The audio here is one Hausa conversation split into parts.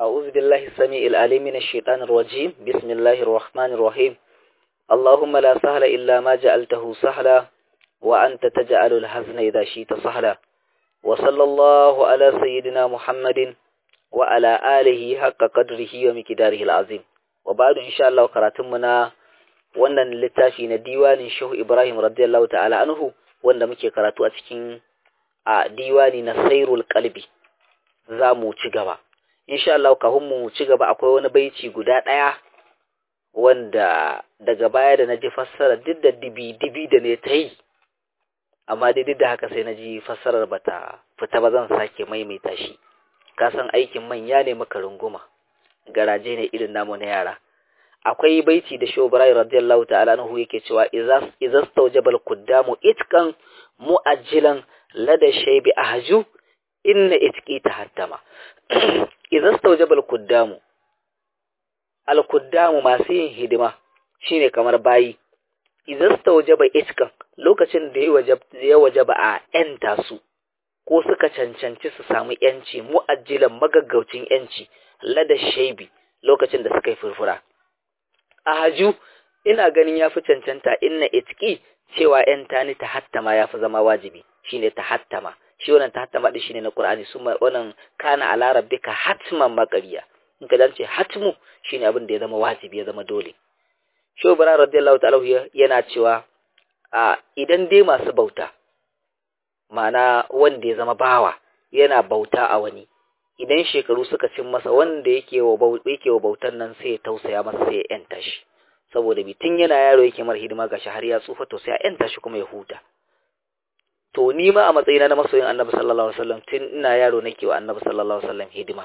أعوذ بالله السميع العليم من الشيطان الرجيم بسم الله الرحمن الرحيم اللهم لا سهل إلا ما جعلته سهلا وأنت تجعل الحزن إذا شئت سهلا وصلى الله على سيدنا محمد وعلى آله حق قدره ومقداره العظيم وبعد إن شاء الله قراتمنا wannan littafi na diwanin Shehu Ibrahim radiyallahu ta'ala anhu wanda muke karatu a cikin a diwani na Sairul Qalbi za mu ci gaba insha Allah kafin mu ci gaba akwai wani baici guda ɗaya wanda daga baya da naji fassara duk da dibi dibi da ne ta yi amma dai duk da haka sai naji fassarar bata fita ba zan sake maimaita shi ka san aikin manya ne maka runguma garaje ne irin namu na yara akwai baiti da shobarai radiyallahu ta'ala anhu yake cewa idza stawjabal quddamu itkan mu'ajjilan lada shaybi ahju inna itqi tahattama idza stawjabal quddamu al quddamu masu yin hidima shine kamar bayi idza stawjaba itkan lokacin da ya wajaba a yanta su ko suka cancanci su samu yanci mu'ajjilan magaggaucin yanci lada shaybi lokacin da suka yi furfura a haju ina ganin ya fi cancanta inna itki cewa ‘yan tani ta hattama ya fi zama wajibi shi ne ta hattama shi wannan ta hattama ɗin shi ne na ƙur'ani su wannan kana a larabbi ka hatman makariya in ka dace hatmu shi ne abin da ya zama wajibi ya zama dole shi bara radiyallahu ta'ala yana cewa a idan dai masu bauta ma'ana wanda ya zama bawa yana bauta a wani idan shekaru suka cin masa wanda yake wa bautan nan sai ya tausaya masa sai ya yanta shi saboda bitin yana yaro yake mar hidima gashi har ya tsufa to sai ya yanta shi kuma ya huta to ni ma a matsayina na masoyin annabi sallallahu alaihi wasallam tun ina yaro nake wa annabi sallallahu alaihi wasallam hidima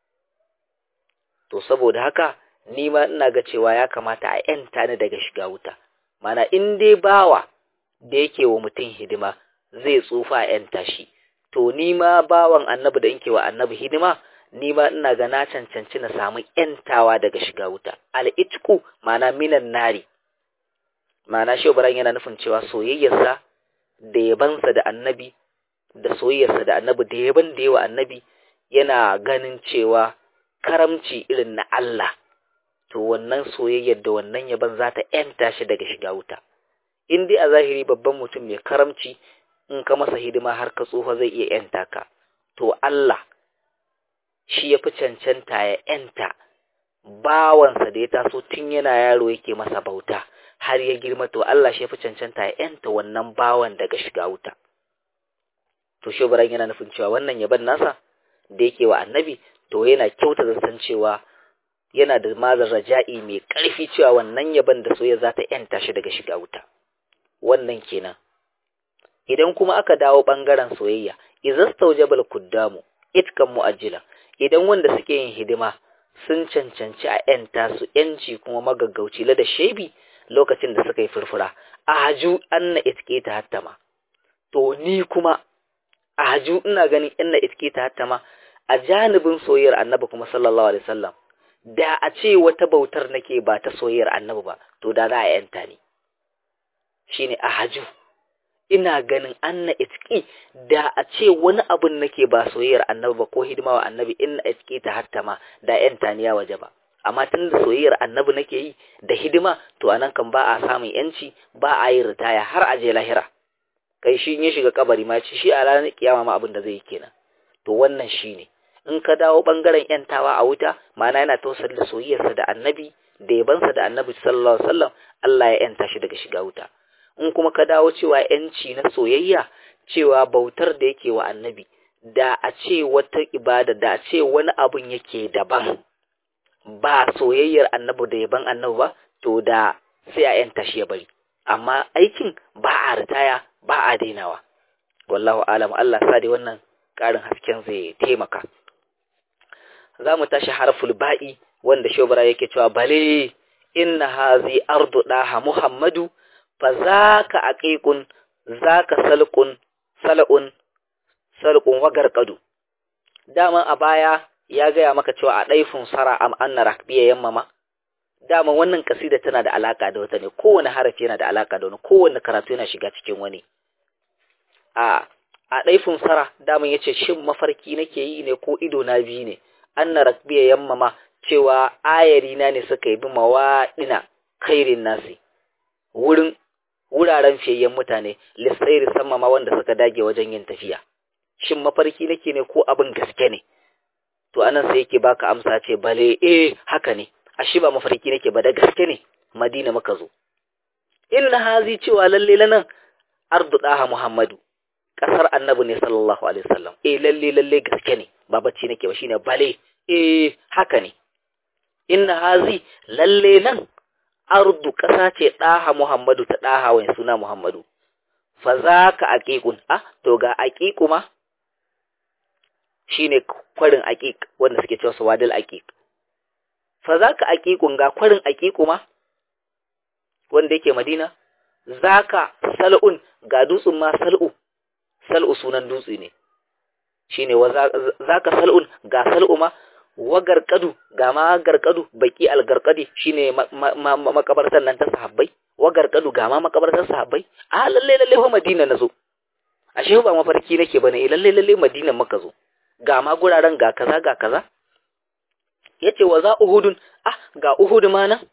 to saboda haka ni ma ina ga cewa ya kamata a yanta ni daga shiga wuta mana in dai bawa da yake wa mutum hidima zai tsufa a yanta shi to ni ma bawan annabi da inke wa annabi hidima ni ma ina ga na cancanci na samu yantawa daga shiga wuta al'itku mana minan nari mana shi yana nufin cewa soyayyarsa da yabansa da annabi da soyayyarsa da annabi da yaban da yawa annabi yana ganin cewa karamci irin na Allah to wannan soyayyar da wannan yaban za ta yanta shi daga shiga wuta in dai a zahiri babban mutum mai karamci in ka masa hidima har ka tsufa zai iya ‘yanta ka, to Allah shi ya fi cancanta ya ‘yanta bawansa da ya taso tun yana yaro yake masa bauta har ya girma to Allah shi ya fi cancanta ya ‘yanta wannan bawan daga shiga wuta. To shi yana nufin cewa wannan yaban nasa da yake wa annabi to yana kyauta zaton cewa yana da mazar raja'i mai ƙarfi cewa wannan yaban da soyayya za ta ‘yanta shi daga shiga wuta. Wannan kenan. idan kuma aka dawo ɓangaren soyayya izastaujabal kuddamu itkan mu'ajjila idan wanda suke yin hidima sun cancanci a yanta su yanci kuma magaggauci la da shebi lokacin da suka yi furfura a haju anna itke ta hattama to ni kuma a haju ina ganin inna itke ta hattama a janibin soyayyar annabi kuma sallallahu alaihi wasallam da a ce wata bautar nake ba ta soyayyar annabi ba to da za a yanta ni shine a haju ina ganin anna itki da a ce wani abun nake ba soyayyar annabi ba ko hidima wa annabi inna itki ta hatta ma da yan taniya waje ba amma tun da soyayyar annabi nake yi da hidima to anan kan ba a samun yanci ba a yi ritaya har a je lahira kai shi ya shiga kabari ma ci shi a ranar kiyama ma abin da zai yi kenan to wannan shine in ka dawo bangaren yantawa a wuta ma'ana yana tausar da soyayyarsa da annabi da yabansa da annabi sallallahu alaihi wasallam Allah ya yanta shi daga shiga wuta in kuma ka dawo cewa ‘yanci na soyayya cewa bautar da yake wa annabi da a ce wata ibada da a ce wani abun yake daban ba soyayyar annabi da yaban annabi ba to da sai a ‘yanta shi ya bari amma aikin ba a ritaya ba a dainawa wallahu alam Allah sa dai wannan ƙarin hasken zai taimaka za mu tashi harful ba'i wanda shobara yake cewa bale inna hazi ardu daha muhammadu fa zaka aqiqun zaka salqun sal'un salqun wagar qadu dama a baya ya gaya maka cewa a daifin sara am anna rakbiya yammama dama wannan kasida tana da alaka da wata ne kowane harafi yana da alaka da wani kowane karatu yana shiga cikin wani a a daifin sara dama yace shin mafarki nake yi ne ko ido na biyu ne anna rakbiya yammama cewa ayari na ne suka yi bi mawaɗina khairin nasi wurin wuraren fiyayyen mutane lissairi sama ma wanda suka dage wajen yin tafiya shin mafarki nake ne ko abin gaske ne to anan sai yake baka amsa ce bale eh haka ne ashe ba mafarki nake ba da gaske ne madina muka zo inna hazi cewa lalle nan ardu daha muhammadu kasar annabi ne sallallahu alaihi wasallam eh lalle lalle gaske ne ba bacci nake ba shine bale eh haka ne inna hazi lalle nan ardu kasa ce daha muhammadu ta daha wani suna muhammadu fa zaka aqiqun ah to ga aqiqu ma shine kwarin aqiq wanda suke cewa sawadil aqiq fa zaka aqiqun ga kwarin aqiqu ma wanda yake madina zaka sal'un ga dutsun ma sal'u sal'u sunan dutse ne shine wa zaka sal'un ga sal'u ma wa garkadu ga ma garkadu baki algarkadi shine makabartan nan ta sahabbai wa garkadu ga ma makabartan sahabbai a lalle lalle fa madina nazo ashe ba mafarki nake bane eh lalle lalle madina muka zo ga ma guraren ga kaza ga kaza yace wa za uhudun ah ga uhud ma nan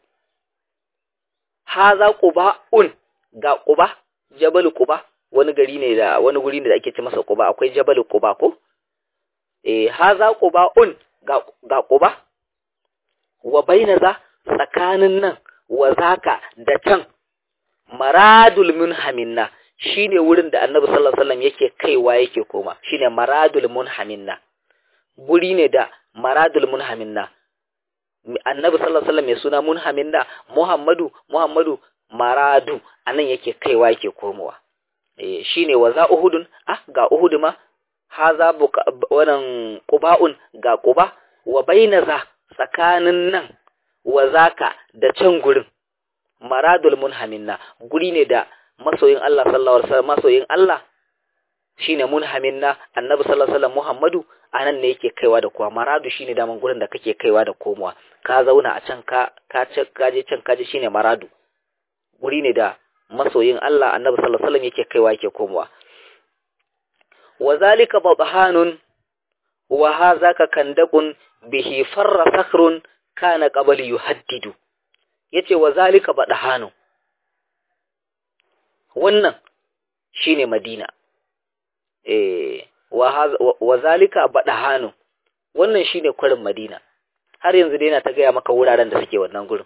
haza quba'un ga quba jabal quba wani gari ne da wani guri ne da ake ce masa quba akwai jabal quba ko eh haza quba'un ga ga quba wa baina za tsakanin nan wa zaka da can maradul munhaminna shine wurin da annabi sallallahu alaihi wasallam yake kaiwa yake koma shine maradul munhaminna guri ne da maradul munhaminna annabi sallallahu alaihi wasallam mai suna munhaminna muhammadu muhammadu maradu anan yake kaiwa yake komowa eh shine waza uhudun ah ga uhud ma haza wannan quba'un ga quba wa baina za tsakanin nan wa zaka da can gurin maradul munhaminna guri ne da masoyin Allah sallallahu alaihi wasallam masoyin Allah shine munhaminna annabi sallallahu alaihi wasallam Muhammadu anan ne yake kaiwa da kowa maradu shine daman gurin da kake kaiwa da komowa ka zauna a can ka ka ka je can ka je shine maradu guri ne da masoyin Allah annabi sallallahu alaihi wasallam yake kaiwa yake komowa wazalika babhanun wa hadhaka kandaqun bihi farra sakhrun kana qabl yuhaddidu yace wazalika badahanu wannan shine madina eh wa zalika badahanu wannan shine kwarin madina har yanzu dai yana ta gaya maka wuraren da suke wannan gurin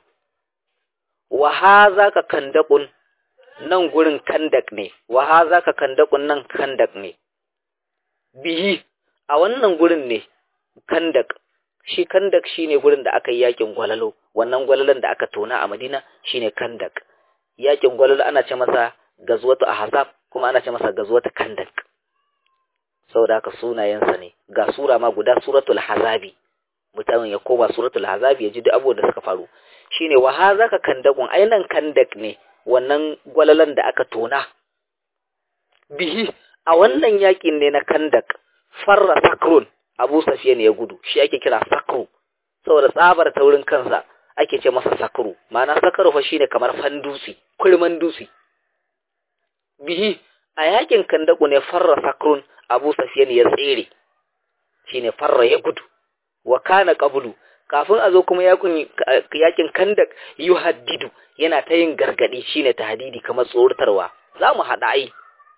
wa hazaka kandaqun nan gurin kandak ne wa hazaka kandaqun nan kandak ne bihi a wannan gurin ne kandak shi kandak shine gurin da aka yi yakin gwalalo wannan gwalalan da aka tona a madina shine kandak yakin gwalalo ana ce masa gazwatu ahzab kuma ana ce masa gazwatu kandak saboda haka sunayensa ne ga sura ma guda suratul hazabi mutumin ya koma suratul hazabi ya ji duk abubuwan da suka faru shine wa hazaka kandakun ainan kandak ne wannan gwalalan da aka tona bihi a wannan yakin ne na kandak farra sakrun abu safiyan ya gudu shi ake kira sakru saboda tsabar taurin kansa ake ce masa sakru ma'ana sakru fa shine kamar fandusi kulman dusi bihi a yakin kandaku ne farra sakrun abu safiyan ya tsere shine farra ya gudu wa kana qablu kafin a zo kuma yakin yakin kandak yuhaddidu yana ta yin gargadi shine tahdidi kamar tsoratarwa za mu haɗa ai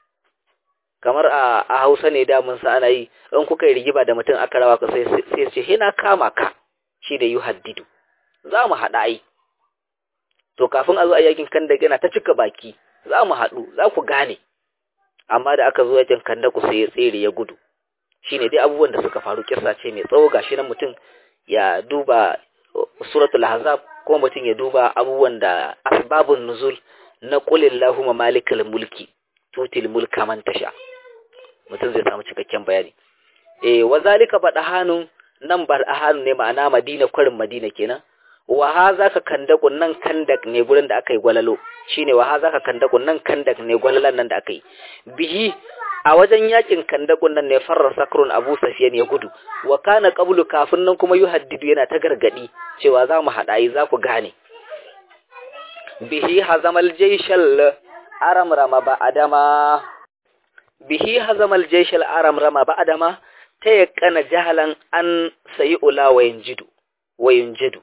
kamar a, a hausa ne da mun sa ana yi in kuka yi rigiba da mutum aka rawa ka sai sai ce hina kama ka shi da yuhaddidu za mu haɗa ai to kafin a zo a yakin kandak yana ta cika baki za mu haɗu za ku gane amma da aka zo yakin kandaku sai ya tsere ya gudu shine dai abubuwan da suka faru kissa ce mai tsawo gashi nan mutum ya duba suratul ahzab ko mutum ya duba abubuwan da asbabun nuzul na qul illahumma malikal mulki tutil mulka man tasha mutum zai samu cikakken bayani eh wazalika badahanu nan badahanu ne ma'ana madina kwarin madina kenan wa haza ka kandakun nan kandak ne gurin da aka yi gwalalo shine wa haza ka kandakun nan kandak ne gwalalan nan da aka yi bihi a wajen yakin kandakun nan ne farra sakrun abu safiyan ya gudu wa kana qablu kafin nan kuma yuhaddidu yana ta gargadi cewa za mu haɗa za ku gane bihi hazamal jaishal aram rama ba adama bihi hazamal jaishal aram rama ba adama ta yaƙana jahalan an sayi ula wayin jidu wayun jadu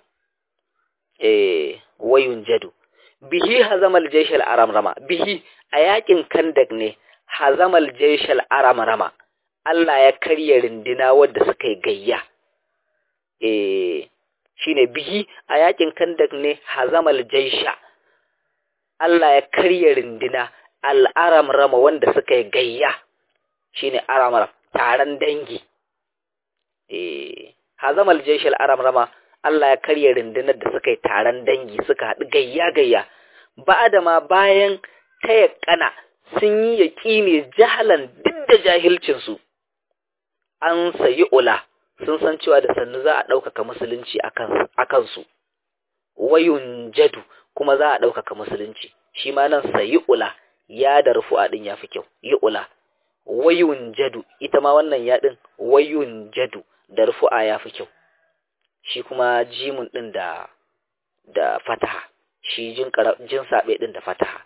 eh wayun jadu bihi hazamal jaishal aramrama bihi a yakin kandak ne hazamal jaishal aramrama Allah ya karya rindina wadda suka yi gayya eh shine bihi a yakin kandak ne hazamal jaisha Allah ya karya rindina al'aramrama wanda suka yi gayya shine aramram taron dangi eh hazamal jaishal aramrama Allah ya karya rundunar da suka yi taron dangi suka haɗu gayya-gayya ba da ma bayan taya kana sun yi yaƙi ne jahalan duk da jahilcinsu an sayi ula sun san cewa da sannu za a ɗaukaka musulunci a kansu wayun jadu kuma za a ɗaukaka musulunci shi ma nan sayi ula ya da rufu'a ɗin ya fi kyau yi ula wayun jadu ita ma wannan yaɗin wayun jadu da rufu'a ya fi kyau shi kuma jimun ɗin da da fataha shi jin jin saɓe ɗin da fataha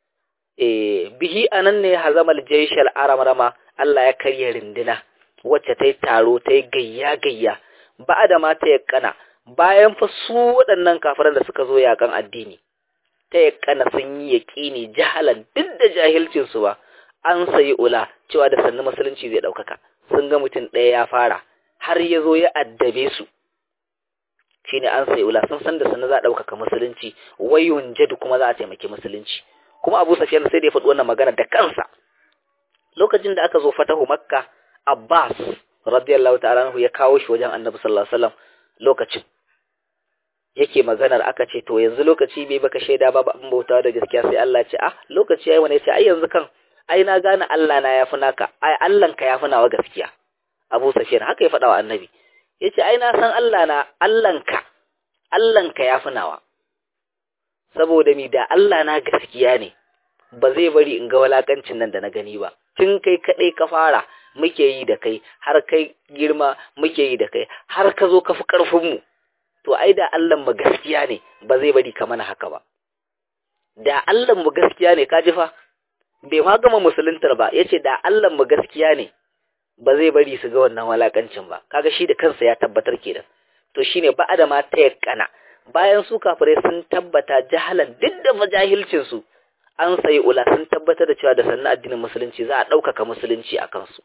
e bihi anan ne hazamal jaishal aramrama Allah ya karya rindina wacce ta yi taro ta yi gayya gayya ba da ma ta yakkana bayan fa su waɗannan kafiran da suka zo yakan addini ta yakkana sun yi yaƙini jahalan duk da jahilcin su ba an sayi ula cewa da sannu musulunci zai ɗaukaka sun ga mutum ɗaya ya fara har ya zo ya addabe su shine an sai ula sun san da sannu za a ɗaukaka musulunci wayun jadu kuma za a taimaki musulunci kuma abu safiyan sai da ya faɗi wannan magana da kansa lokacin da aka zo fatahu makka abbas radiyallahu ta'ala anhu ya kawo shi wajen annabi sallallahu alaihi wasallam lokacin yake maganar aka ce to yanzu lokaci bai baka shaida ba ba bautawa da gaskiya sai Allah ce ah lokaci yayi wani ce ai yanzu kan ai na gane Allah na yafi naka ai Allah ka yafi nawa gaskiya Abu Sufyan haka ya faɗa wa annabi yace ai na san Allah na Allahnka Allahnka yafi nawa saboda mi da Allah na gaskiya ne ba zai bari in ga walakancin nan da na gani ba tun kai kadai ka fara muke yi da kai har kai girma muke yi da kai har ka zo ka fi karfin mu to ai da Allah mu gaskiya ne ba zai bari ka mana haka ba da Allah mu gaskiya ne ka ji fa bai ma gama musuluntar ba yace da Allah mu gaskiya ne ba zai bari su ga wannan walakancin ba kaga shi da kansa ya tabbatar kenan to shine ba adama ta yakkana bayan su kafirai sun tabbata jahalan duk da majahilcin su an sayi ula sun tabbatar da cewa da sannan addinin musulunci za a ɗaukaka musulunci a kansu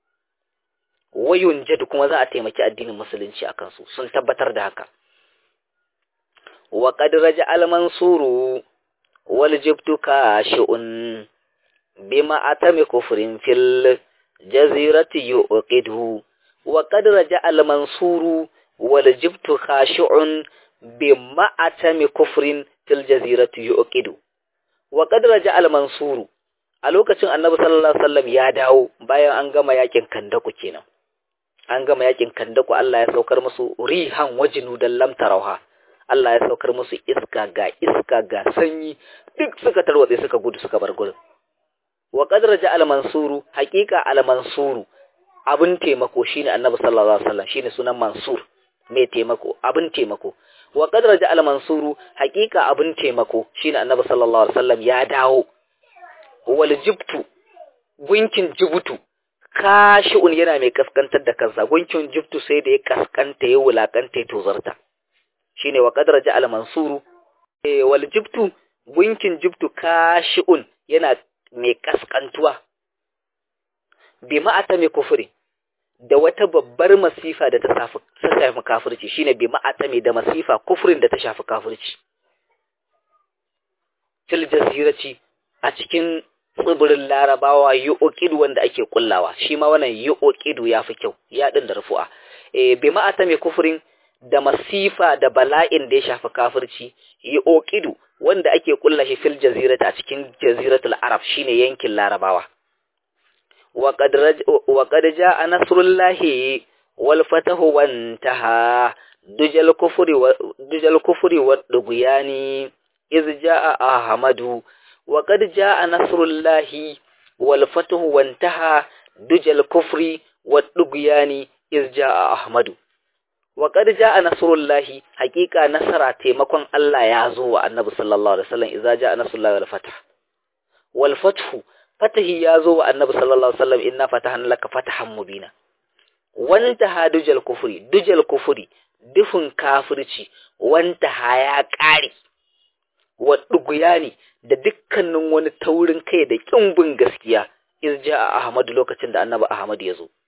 wayun jadu kuma za a taimaki addinin musulunci a kansu sun tabbatar da haka wa qad raja al mansuru wal jibtu kashi'un bima atami kufrin fil jazirati yuqidu wa qad raja al mansuru wal jibtu khashi'un bima atami kufrin fil jazirati yuqidu wa qad raja al mansuru a lokacin annabi sallallahu alaihi wasallam ya dawo bayan an gama yakin kandaku kenan an gama yakin kandaku Allah ya saukar musu rihan wajinu dan lam tarauha Allah ya saukar musu iska ga iska ga sanyi duk suka tarwatse suka gudu suka bar gurin wa qad raja al mansuru haqiqa al mansuru abin taimako shine annabi sallallahu alaihi wasallam shine sunan mansur mai taimako abin taimako wa qad raja al mansuru haqiqa abin taimako shine annabi sallallahu alaihi wasallam ya dawo wal jibtu gunkin jibutu kashi'un yana mai kaskantar da kansa gunkin jibtu sai da ya kaskanta ya wulakanta ya tozarta shine wa qad raja al mansuru eh wal jibtu gunkin jibtu kashi'un yana mai kaskantuwa bi ma'ata mai kufuri da wata babbar masifa da ta shafi ta shafi kafirci shine bi ma'ata mai da masifa kufurin da ta shafi kafirci fil jazirati a cikin tsibirin larabawa yi okidu wanda ake kullawa shi ma wannan yi okidu ya fi kyau ya ɗin da rufu'a e, bi ma'ata mai kufurin da masifa da bala'in da ya shafi kafirci yi okidu wanda ake kulla shi fil jazirata a cikin jaziratul arab shine yankin larabawa wa qad ja'a nasrullahi wal fatahu wantaha dujal kufri wa dujal kufri wa duguyani iz ja'a ahmadu وقد جاء نصر الله والفتح وانتهى دج الكفر والدغيان إذ جاء أحمد وقد جاء نصر الله حقيقة نصر تيمكن الله يازو النبي صلى الله عليه وسلم إذا جاء نصر الله والفتح والفتح فتح يازو النبي صلى الله عليه وسلم إنا فتحنا لك فتحا مبينا wanta ha dujal kufuri dujal kufuri dufin kafirci wanta ha ya ƙare wa ɗuguyani da dukkanin wani taurin kai da ƙimbin gaskiya irja a Ahmadu lokacin da annabi Ahmad ya zo.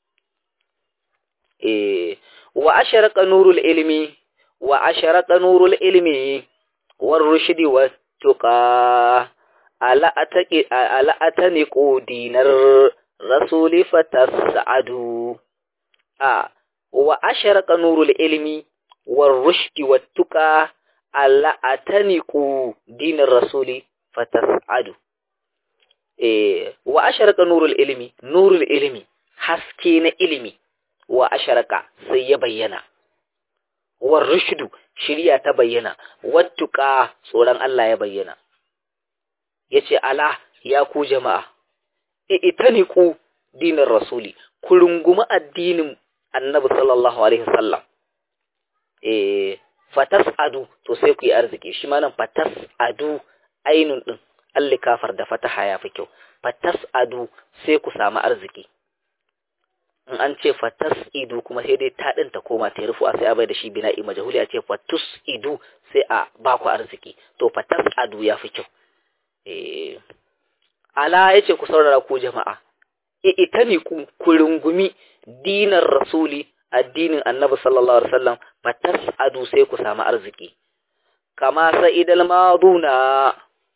E, wa asharaka nurul ilmi wa asharaka nurul ilmi war rushdi wa tuqa ala ataqi ala atani dinar rasuli fatasadu a wa asharaka nurul ilmi war rushdi wa tuqa alla ataniqu dinar rasuli fatasadu eh wa asharaka nurul ilmi nurul ilmi haske na ilimi wa asharaka sai ya bayyana war rushdu shiriya ta bayyana wattuqa tsoron Allah ya bayyana yace ala ya ku jama'a itaniqu dinar rasuli ku rungumi addinin annabi sallallahu alaihi wasallam eh fatas'adu to sai ku yi arziki shi ma nan fatas'adu ainun din alli kafar da fataha ya fi kyau fatas'adu sai ku samu arziki in an ce fatas'idu kuma sai dai ta din ta koma ta rufu a sai a bai da shi bina'i majhuli a ce fatus'idu sai a ba ku arziki to fatas'adu ya fi kyau eh ala yace ku saurara ku jama'a itani ku ku rungumi dinar rasuli addinin annabi sallallahu alaihi wasallam fatas'adu sai ku samu arziki kama sa'idal maduna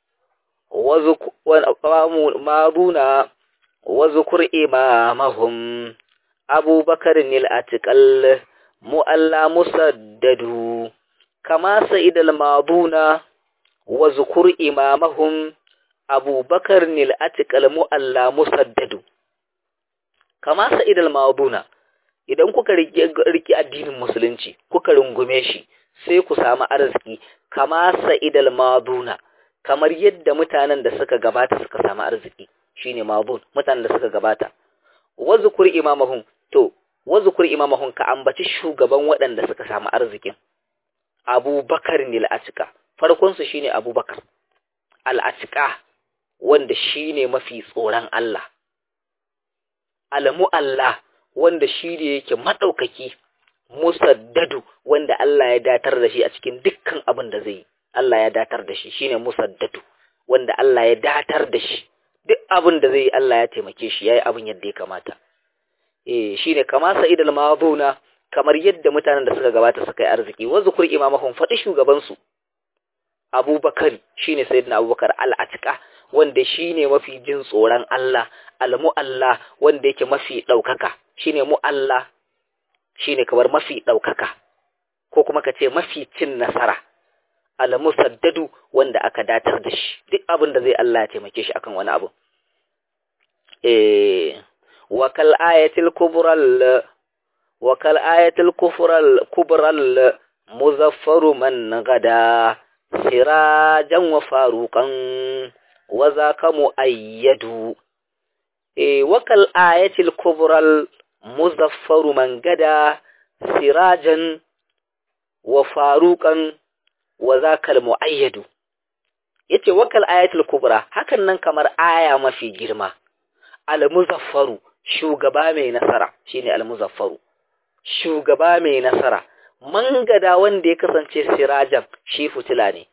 wa maduna wa zukur imamahum abubakar nil atiqal mu'alla musaddadu kama sa'idal maduna wa zukur imamahum abubakar nil atiqal mu'alla musaddadu kama sa'idal maduna idan kuka riki addinin musulunci kuka rungume shi sai ku samu arziki kama sa'idal maduna kamar yadda mutanen da suka gabata suka samu arziki shine madun mutanen da suka gabata wazkur imamahum to wazkur imamahum ka ambaci shugaban waɗanda suka samu arzikin abubakar ne al'atika farkon su shine abubakar al'atika wanda shine mafi tsoron Allah alamu Allah wanda shi ne yake maɗaukaki musaddadu wanda Allah ya datar da shi a cikin dukkan abin da zai yi Allah ya datar da shi shine musaddadu wanda Allah ya datar da shi duk abin da zai yi Allah ya taimake shi yayi abin yadda ya kamata eh shine kama sa'idul maduna kamar yadda mutanen da suka gabata suka yi arziki wa zukur imamahum fadi shugaban su Abubakar shine sayyidina Abubakar al-Atiqa wanda shine mafi jin tsoron Allah al-mu'alla wanda yake mafi daukaka shine mu'alla shine kamar mafi daukaka ko kuma ka ce mafi cin nasara al-musaddadu wanda aka datar da shi duk abin da zai Allah ya taimake shi akan wani abu eh wa kal ayatil kubral wa kal ayatil kufral kubral muzaffaru man gada sirajan wa faruqan wa zaka muayyadu eh wa kal ayatil kubral muzaffaru man gada sirajan wa faruqan wa zakal muayyadu yace wakal ayatul kubra hakan nan kamar aya mafi girma al muzaffaru shugaba mai nasara shine al muzaffaru shugaba mai nasara mangada wanda ya kasance sirajan shi fitila ne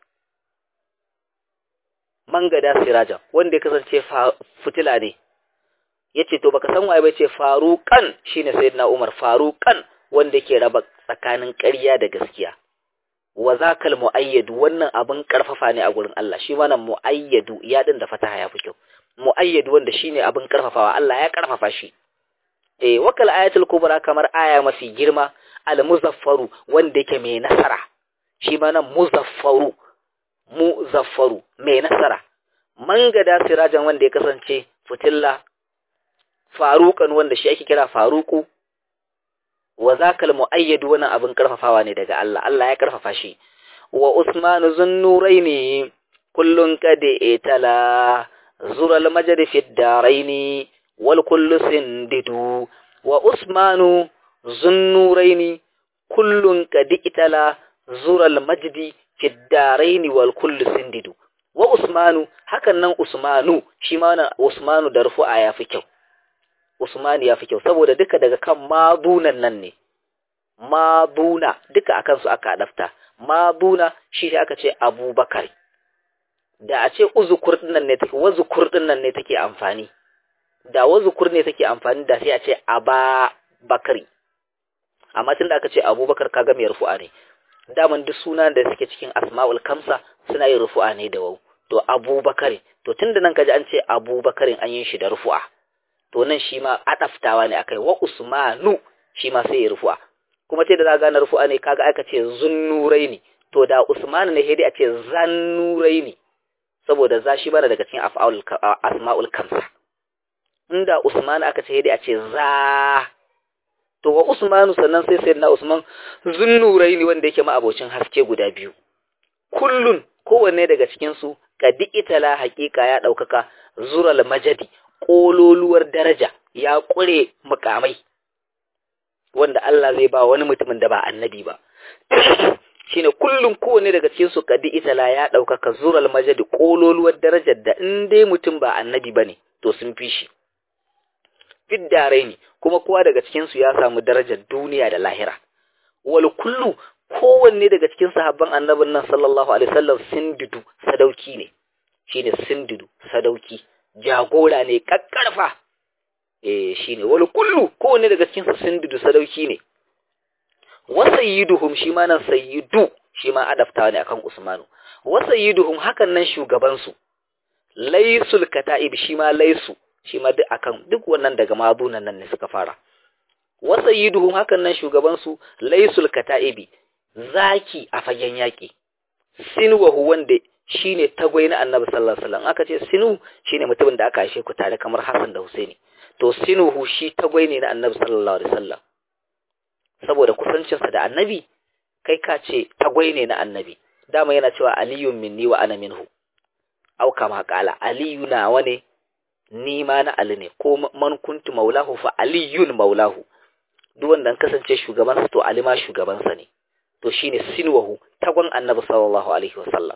mangada sirajan wanda ya kasance fitila ne yace to baka san waye ba yace faruqan shine sayyidina umar faruqan wanda yake raba tsakanin ƙarya da gaskiya wa zakal muayyadu wannan abin karfafa ne a gurin Allah shi wannan muayyadu ya din da fataha ya fi kyau muayyadu wanda shine abin karfafawa Allah ya karfafa shi eh wakal ayatul kubra kamar aya mafi girma al muzaffaru wanda yake mai nasara shi ma nan muzaffaru muzaffaru mai nasara mangada sirajan wanda ya kasance fitilla faruqan wanda shi ake kira faruku wa zakal muayyadu wannan abin karfafawa ne daga Allah Allah ya karfafa shi wa Usmanu zunnuraini kullun kad itala zural majd fi daraini wal kullu sindidu wa Usmanu zunnuraini kullun kad itala zural majd fi daraini wal kullu sindidu wa Usmanu hakan nan Usmanu shi ma wannan Usmanu da rufu'a ya fi kyau Usman ya fi kyau saboda duka daga kan madunan nan ne maduna duka akan su aka adafta maduna shi ne aka ce Abubakar da a ce uzukur din nan ne take wazukur din nan ne take amfani da wazukur ne take amfani da sai a ce aba bakari amma tun da aka ce abubakar kaga mai rufu'a ne daman duk suna da suke cikin asma'ul kamsa suna yin rufu'a ne da wau to abubakar to tunda nan kaji an ce abubakarin an yin shi da rufu'a to nan shi ma adaftawa ne akai wa usmanu shi ma sai ya rufu'a kuma ce da za gane rufu'a ne kaga aka ce zunnuraini to da usman ne sai dai a ce zannuraini saboda za shi bana daga cikin af'alul asma'ul kamsa inda usman aka ce dai a ce za to wa usmanu sannan sai sayyidina usman zunnuraini wanda yake ma abocin haske guda biyu kullun kowanne daga cikin su kadi itala haƙiƙa ya ɗaukaka zural majadi ƙololuwar daraja ya ƙure mukamai wanda Allah zai ba wani mutumin da ba annabi ba shine kullum kowanne daga cikin su kadi itala ya ɗaukaka zural majadi ƙololuwar darajar da in dai mutum ba annabi bane to sun fi shi fiddarai ne kuma kowa daga cikin su ya samu darajar duniya da lahira wal kullu kowanne daga cikin sahabban annabin nan sallallahu alaihi wasallam sindidu sadauki ne shine sindidu sadauki jagora ne kakkarfa eh shine wal kullu kowanne daga cikin su sindidu sadauki ne wa sayyiduhum shi ma nan sayyidu shi ma adaftawa ne akan usmanu wa sayyiduhum hakan nan shugaban su laysul kata'ib shi ma laysu shi ma duk akan duk wannan daga madunan nan ne suka fara wa sayyiduhum hakan nan shugaban su laysul kata'ibi zaki a fagen yaƙi sinuwahu wanda shine tagwai na annabi sallallahu alaihi wasallam aka ce sinu shine mutumin da aka haife ku tare kamar Hassan da Husaini to sinuhu shi tagwai ne na annabi sallallahu alaihi wasallam saboda kusancinsa da annabi kai ka ce tagwai ne na annabi dama yana cewa aliyun minni wa ana minhu au kama kala aliyu nawa ne ni ma na ali ne ko man kuntu maulahu fa aliyun maulahu duk wanda an kasance shugabansa to ali ma shugabansa ne to shine sinwahu tagon annabi sallallahu alaihi wasallam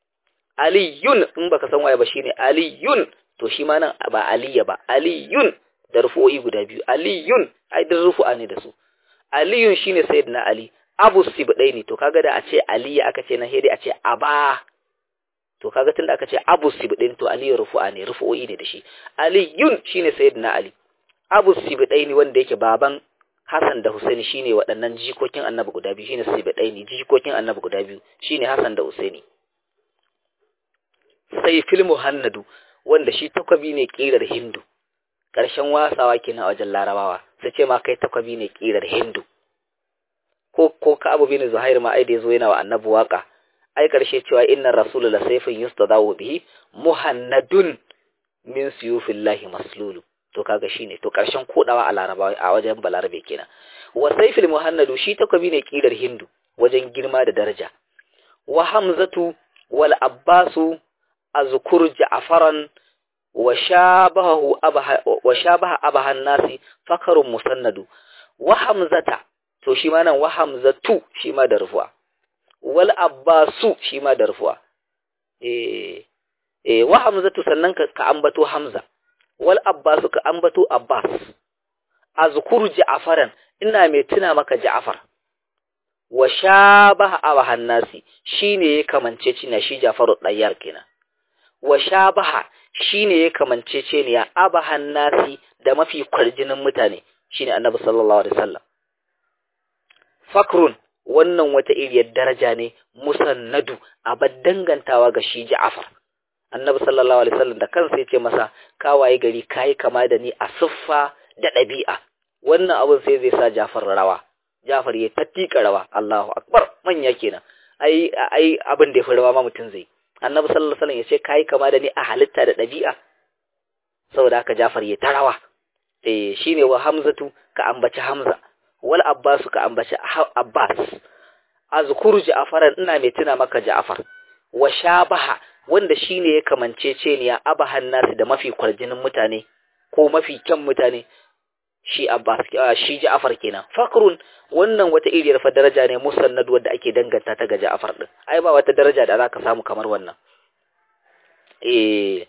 aliyun in baka san waye ba shine aliyun to shi ma nan ba aliya ba aliyun da rufu'o'i guda biyu aliyun ai da rufu'a ne da su aliyun shine sayyidina ali abu sibdaini to kaga da a ce aliya aka ce na hede a ce aba to kaga tunda aka ce abu sibdaini to aliyu rufu'a ne rufu'o'i ne da shi aliyun shine sayyidina ali abu sibdaini wanda yake baban Hassan da Husaini shine waɗannan jikokin Annabi guda biyu shine Sibidaini jikokin Annabi guda biyu shine Hassan da Husaini sai fil muhannadu wanda shi takwabi ne kirar Hindu ƙarshen wasawa kenan a wajen Larabawa sai ce ma kai takwabi ne kirar Hindu ko ko ka Abu bin Zuhair ma ai da yazo yana wa Annabi waka ai ƙarshe cewa innar rasulul la sayfun yustadawu bihi muhannadun min suyufillahi maslulu to kaga shine to karshen kodawa a larabawa a wajen balarabe kenan wa sayfil muhannadu shi takobi ne kirar hindu wajen girma da daraja wa hamzatu wal abbasu azkur ja'faran wa shabahu abaha wa shabaha abahan nasi fakarun musannadu wa hamzata to shi ma nan wa hamzatu shi ma da rufuwa wal abbasu shi ma da rufuwa eh eh wa hamzatu sannan ka, ka ambato hamza wal Abbas ka ambato Abbas azkuru Ja'faran ina mai tuna maka Ja'far wa shabaha abahan nasi shine ya kamance cina shi Ja'faru dayyar kenan wa shabaha shine ya kamance cina abahan nasi da mafi kwarjinin mutane shine Annabi sallallahu alaihi wasallam fakrun wannan wata iriyar daraja ne musannadu abad dangantawa ga shi Ja'far annabi sallallahu alaihi wasallam da kansa yace masa ka waye gari kai kama da ni a siffa da ɗabi'a wannan abun sai zai sa Jafar rawa Jafar ya tattika rawa Allahu akbar manya kenan ai ai abin da ya fi rawa ma mutun zai annabi sallallahu alaihi wasallam yace kai kama da ni a halitta da ɗabi'a saboda haka Jafar ya ta rawa eh shine wa Hamzatu ka ambaci Hamza wal Abbas ka ambaci Abbas azkuru Ja'faran ina mai tuna maka Ja'far wa shabaha wanda shi ne ya kamance ce ne ya abahan nasu da mafi kwarjinin mutane ko mafi kyan mutane shi Abbas shi Ja'far kenan fakrun wannan wata iriyar fa daraja ne musannad wanda ake danganta ta ga Ja'far din ai ba wata daraja da zaka samu kamar wannan eh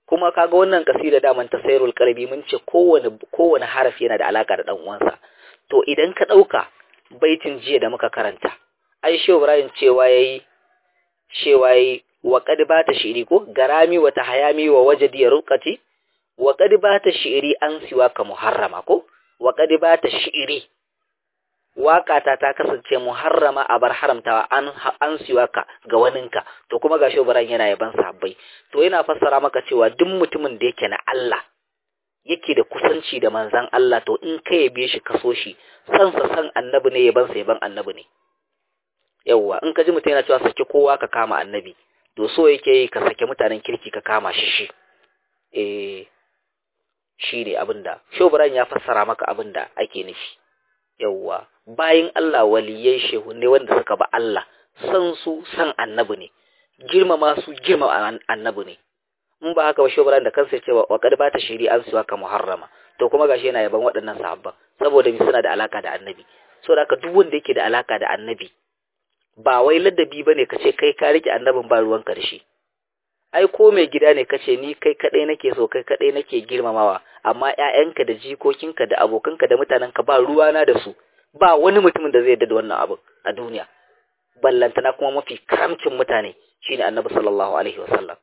kuma kaga wannan kasida daman ta sayrul qalbi mun ce kowane kowane harafi yana da alaka da dan uwansa to idan ka dauka baitin jiya da muka karanta ai shehu ibrahim cewa yayi cewa yayi wa qad bata shiri ko garami wa tahayami wa wajdi ruqati wa qad bata shiri an siwa ka muharrama ko wa qad bata shiri waƙata ta kasance muharrama a bar haramtawa an an siwaka ga waninka to kuma gashi Ibrahim yana yaban sahabbai to yana fassara maka cewa duk mutumin da yake na Allah yake da kusanci da manzan Allah to in ka yabe shi kaso shi san sa san annabi ne yaban sa yaban annabi ne yawwa in ka ji mutum yana cewa saki kowa ka kama annabi to so yake yi ka sake mutanen kirki ka kama shi shi eh shi ne abinda Ibrahim ya fassara maka abinda ake nufi yawwa bayin Allah waliyai shehu ne wanda suka ba Allah san su san annabi ne girmama su girmama annabi ne in ba haka ba shobran da kansa cewa wa kad bata shiri an suwa ka muharrama to kuma gashi yana yaban waɗannan sahabban saboda mi suna da alaka da annabi saboda haka duk wanda yake da alaka da annabi ba wai ladabi bane kace kai ka rike annabin ba ruwan karshe ai ko mai gida ne kace ni kai kadai nake so kai kadai nake girmamawa amma ƴaƴanka da jikokinka da abokanka da mutanenka ba ruwana da su ba wani mutumin da zai yarda da wannan abu a duniya ballantana kuma mafi karamcin mutane shine annabi sallallahu alaihi wasallam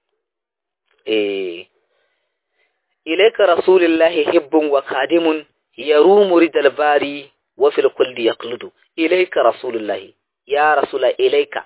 eh ilayka rasulullahi hibbun wa qadimun yarumu ridal bari wa fil kulli yaqludu ilayka rasulullahi ya rasula ilayka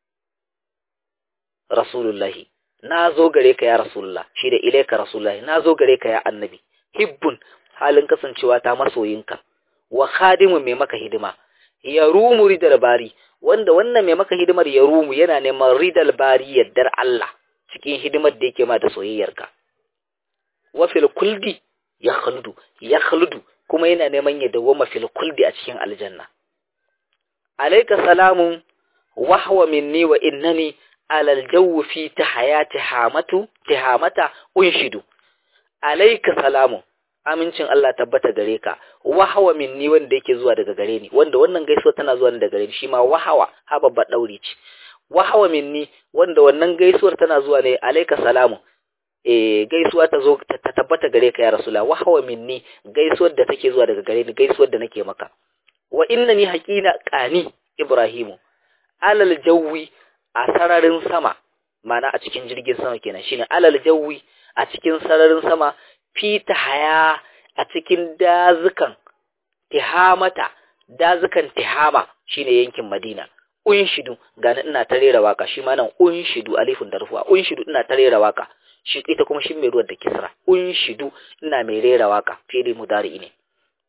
rasulullahi na zo gare ka ya rasulullah shi da ilaika rasulullahi na zo gare ka ya annabi hibbun halin kasancewa ta masoyinka wa khadimun mai maka hidima ya rumu ridal bari wanda wannan mai maka hidimar ya rumu yana neman ridal bari yaddar Allah cikin hidimar da yake ma da soyayyarka wa fil kuldi ya khuldu ya khuldu kuma yana neman ya dawoma fil kuldi a cikin aljanna alayka salamun wa huwa minni wa innani alal jawu fi tahayati hamatu tihamata unshidu alayka salamu amincin Allah tabbata gare ka wahawa minni wanda yake zuwa daga gare ni wanda wannan gaisuwa tana zuwa daga gare ni shi ma wahawa ha babba dauri ce wahawa minni wanda wannan gaisuwar tana zuwa ne alayka salamu eh gaisuwa ta zo ta tabbata gare ka ya rasula wahawa minni gaisuwar da take zuwa daga gare ni gaisuwar da nake maka wa innani haqina qani ibrahimu alal jawi a sararin sama mana a cikin jirgin sama kenan shine alal jawi a cikin sararin sama fita haya a cikin dazukan tihamata dazukan tihama shine yankin madina unshidu gani ina ta rera waka shi ma nan unshidu alifun da rufuwa unshidu ina ta rera waka shi ita kuma shi mai ruwan da kisra unshidu ina mai rera waka fili mudari ne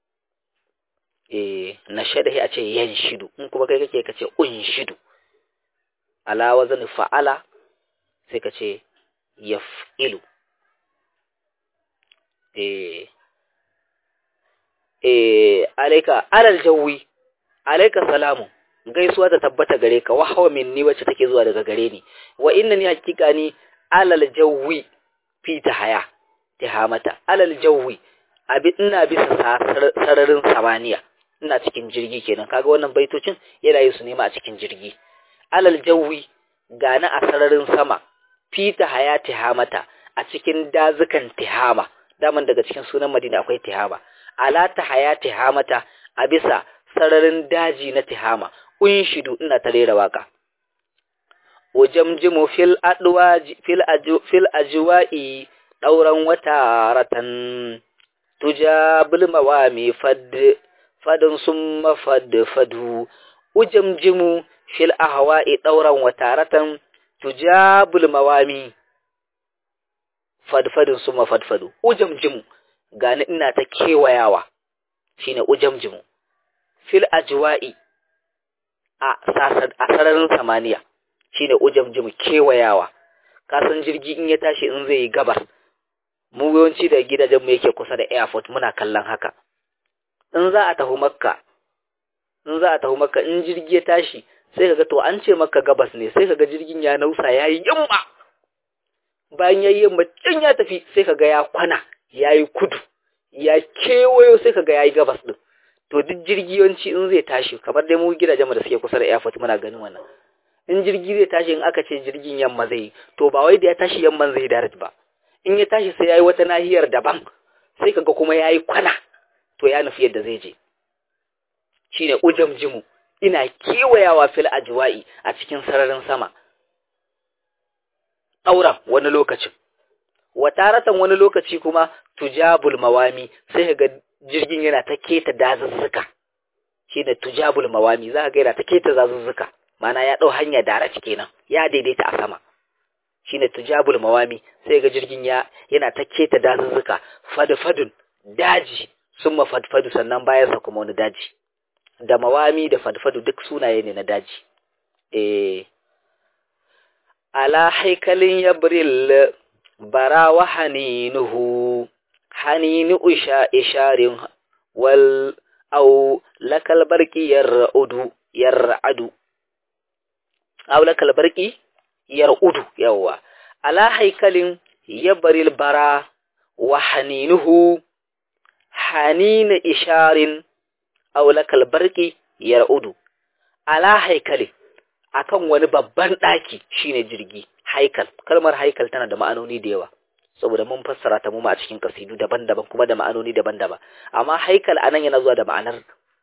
eh na shadahi a ce yanshidu in kuma kai kake kace unshidu ala wazan fa'ala sai ka ce yaf'ilu eh eh alayka alal jawi alayka salamu gaisuwa ta tabbata gare ka wahwa minni wacce take zuwa daga gare ni wa innani hakika ni alal jawi fi tahaya tihamata alal jawi abi ina bisa sararin samaniya ina cikin jirgi kenan kaga wannan baitocin yana yi su nema a cikin jirgi alal jawi gani a sararin sama fita haya tihamata a cikin dazukan tihama daman daga cikin sunan madina akwai tihama ala ta haya tihamata a bisa sararin daji na tihama unshidu ina ta rera waka ujamjimu fil adwaji fil aju fil ajwa'i dauran wata ratan tujabul mawami fad fadun summa fad fadu ujamjimu fil ahwa'i dauran wataratan tujabul mawami fadfadin suma fadfadu ujamjimu gani ina ta kewayawa shine ujamjimu fil ajwa'i a sararin samaniya shine ujamjimu kewayawa kasan jirgi in ya tashi in zai yi gabas mu yawanci da gidajen mu yake kusa da airport muna kallon haka in za a tafi makka in za a tafi makka in jirgi ya tashi sai kaga to an ce maka gabas ne sai kaga jirgin ya nausa yayi yamma bayan yayi yamma can ya tafi sai kaga ya kwana yayi kudu ya kewayo sai kaga yayi gabas din to duk jirgi yawanci in zai tashi kamar dai mu gidajen mu da suke kusa da airport muna ganin wannan in jirgi zai tashi in aka ce jirgin yamma zai to ba wai da ya tashi yamman zai direct ba in ya tashi sai yayi wata nahiyar daban sai kaga kuma yayi kwana to ya nufi yadda zai je shine ujamjimu ina kewayawa fil ajwa'i a cikin sararin sama auren wani lokacin wataratan wani lokaci kuma tujabul mawami sai ga jirgin yana ta keta dazuzzuka shine tujabul mawami za ga yana ta keta dazuzzuka mana ya dau hanya dara kenan ya daidaita a sama shine tujabul mawami sai ga jirgin ya yana ta keta dazuzzuka fadfadun daji summa fadfadu sannan bayan sa kuma wani daji da mawami da fadfadu duk sunaye ne na daji eh ala haikalin yabril bara wa haninuhu haninu usha isharin wal au lakal barki yar'udu yar'adu au lakal barki yar'udu yawa ala haikalin yabril bara wa haninuhu hanina isharin au lakal barki yar'udu ala haikalin akan wani babban ɗaki shine jirgi haikal kalmar haikal tana da ma'anoni da yawa saboda mun fassara ta mu a cikin kasidu daban-daban kuma da ma'anoni daban-daban amma haikal anan yana zuwa da ma'anar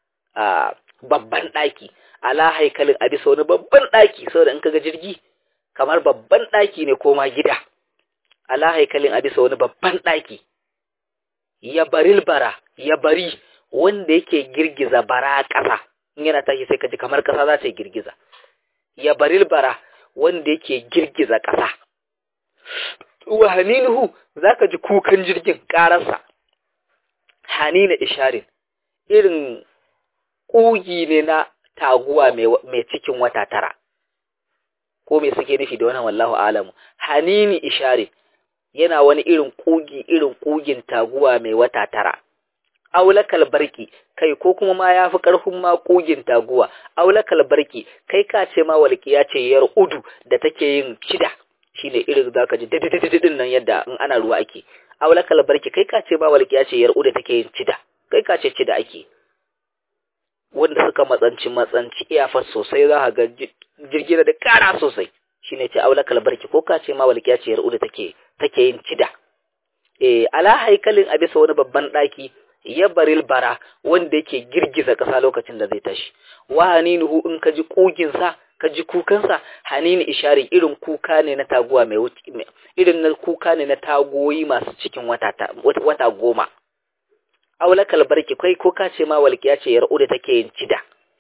babban ɗaki ala haikalin a bisa wani babban ɗaki saboda in kaga jirgi kamar babban ɗaki ne ko ma gida ala haikalin a bisa wani babban ɗaki ya baril bara ya bari wanda yake girgiza bara ƙasa in yana tashi sai ka ji kamar ƙasa za ta yi girgiza ya baril bara wanda yake girgiza ƙasa. Wa haninuhu za ka ji kukan jirgin ƙararsa, hanina isharin, irin ƙugi ne na taguwa mai cikin wata tara, ko mai suke nufi da wannan wallahu alamu, hanini isharin yana wani irin ƙugi irin ƙugin taguwa mai wata tara. aulakal barki kai ko kuma ma yafi karfin ma kugin taguwa aulakal barki kai ka ce ma walqiya ce yar udu da take yin cida shine irin zaka ji didididin nan yadda in ana ruwa ake aulakal barki kai ka ce ma walqiya ce yar udu take yin cida kai ka ce cida ake wanda suka matsanci matsanci iyafar sosai za ka ga jirgin da kara sosai shine ce aulakal barki ko ka ce ma walqiya ce yar udu take take yin cida eh ala haikalin a bisa wani babban daki ya baril bara wanda yake girgiza ƙasa lokacin da zai tashi wa haninuhu in ka ji ƙuginsa ka ji kukansa hanini ishari irin kuka ne na taguwa mai irin na kuka ne na tagoyi masu cikin wata wata goma aulakal barki kai ko ka ce ma walƙiya ce yar'u da take yin cida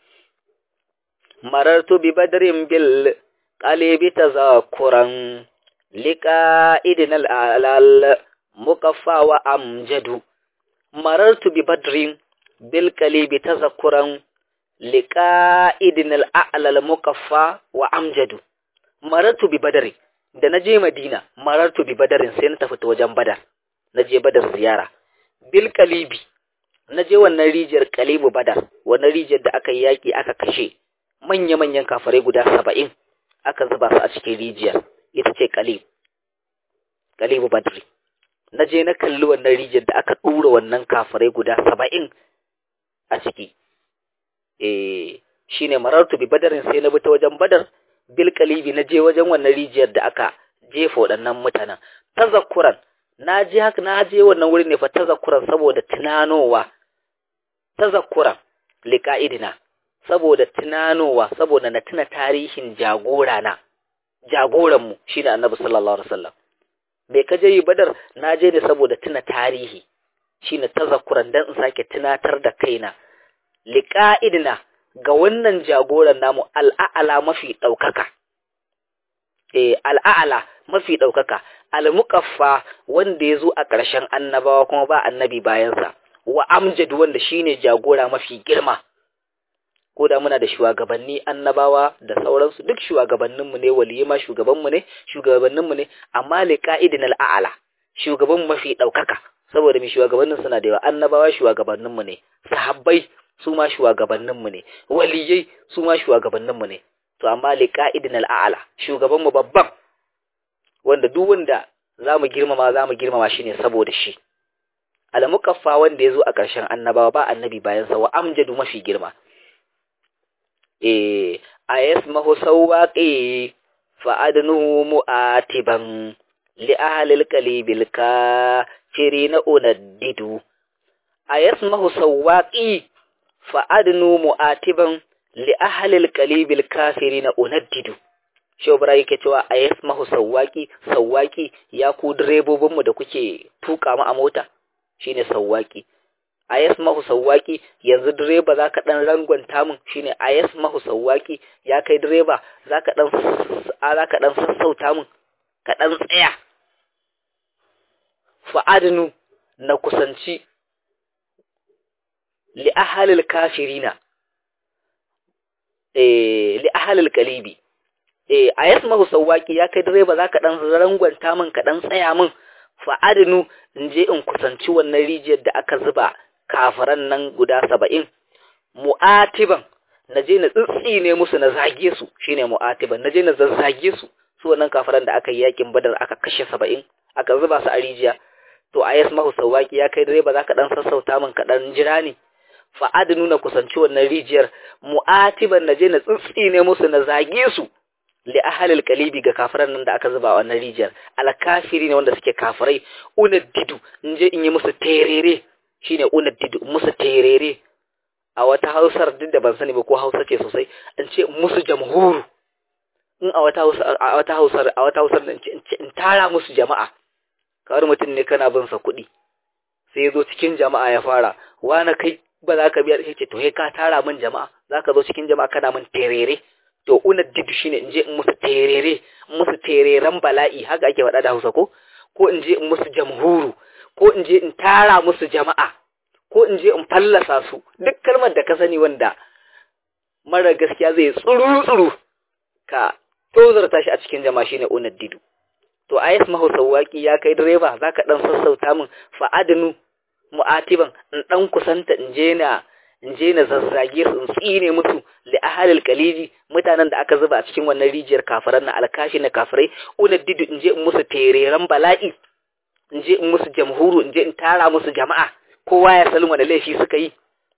marartu bi badrin bil qalibi tazakuran liqa idinal alal mukaffa wa amjadu marartu bi badrin bil kalibi tazakkuran liqa'idin al-a'la al-mukaffa wa amjadu marartu bi badri da naje madina marartu bi badarin sai na tafi ta wajen badar naje badar ziyara bil kalibi naje wannan rijiyar kalibu badar wannan rijiyar da aka yaki aka kashe manya manyan kafirai guda 70 aka zuba su a cikin rijiyar ita ce kalib kalibu badri na je na kalli wannan rijiyar da aka ɗura wannan kafirai guda saba'in a ciki eh shine marartu bi badarin sai na bi ta wajen badar bil kalibi na je wajen wannan rijiyar da aka jefa waɗannan mutanen tazakkuran na je haka na je wannan wurin ne fa tazakkuran saboda tunanowa tazakkuran liqa'idina saboda tunanowa saboda na tuna tarihin jagora na jagoran mu shine annabi sallallahu alaihi wasallam bai ka je yi badar na je ne saboda tuna tarihi shine tazakkuran dan in sake tunatar da kaina liqa'idina ga wannan jagoran namu al'a'ala mafi daukaka eh al'a'ala mafi daukaka al-muqaffa wanda yazo a ƙarshen annabawa kuma ba annabi bayansa wa amjad wanda shine jagora mafi girma ko da muna da shugabanni annabawa da sauransu duk shugabanninmu ne waliyi ma shugabanmu ne shugabanninmu ne amma li ka'idin al'ala shugaban mafi ɗaukaka saboda mai shugabannin suna da yawa annabawa shugabanninmu ne sahabbai su ma shugabanninmu ne waliyai su ma shugabanninmu ne to amma li ka'idin al'ala shugabanmu babban wanda duk wanda zamu girmama zamu girmama shi ne saboda shi al-muqaffa wanda yazo a ƙarshen annabawa ba annabi bayan sa wa amjadu mafi girma eh ayasmahu sawaqi fa adnu mu'atiban li ahlil qalibil kafirina unaddidu ayasmahu sawaqi fa adnu mu'atiban li ahlil qalibil kafirina unaddidu Shobra yake cewa a yasmahu sawwaki sawwaki ya ku direbobinmu da kuke tuka mu a mota shine sawwaki a yasmahu sawwaki yanzu direba zaka dan rangwanta mun shine a yasmahu sawwaki ya kai direba zaka dan zaka dan sassauta mun ka dan tsaya fa adnu na kusanci li ahalil kafirina eh li ahalil qalibi eh a yasmahu sawwaki ya kai direba zaka dan rangwanta min ka dan tsaya min fa adnu in je in kusanci wannan rijiyar da aka zuba kafaran nan guda saba'in mu'atiban na je na tsitsine musu na zage su shine mu'atiban na je na zazzage su su wannan kafaran da aka yi yakin badar aka kashe saba'in aka zuba su a rijiya to a yasmahu sawwaki ya kai direba zaka dan sassauta min ka dan jira ni fa adnu na kusanci wannan rijiyar mu'atiban na je na tsitsine musu na zage su li ahalil kalibi ga kafiran nan da aka zuba wannan rijiyar alkafiri ne wanda suke kafirai unaddidu in je in yi musu terere shine unaddidu musu terere a wata hausar duk da ban sani ba ko hausa ce sosai in ce musu jamhuru in a wata hausar a wata hausar a wata hausar in ce in tara musu jama'a kawai mutum ne kana bin sa kuɗi sai ya zo cikin jama'a ya fara wani kai ba za ka biya sai ce to ka tara min jama'a za ka zo cikin jama'a kana min terere to unaddidu shine in je in musu terere in musu tereren bala'i haka ake faɗa da Hausa ko ko in je in musu jamhuru ko in je in tara musu jama'a ko in je in fallasa su duk kalmar da ka sani wanda mara gaskiya zai tsuru tsuru ka tozarta shi a cikin jama'a shine unaddidu to ayas mahausawaki ya kai direba zaka dan sassauta min fa adnu mu'atiban in dan kusanta in je na in je na zazzage su in tsine musu li ahalil kaliji mutanen da aka zuba a cikin wannan rijiyar kafiran na alkashi na kafirai unaddidu in je in musu tereren bala'i in je in musu jamhuru in je in tara musu jama'a kowa ya salin wani laifi suka yi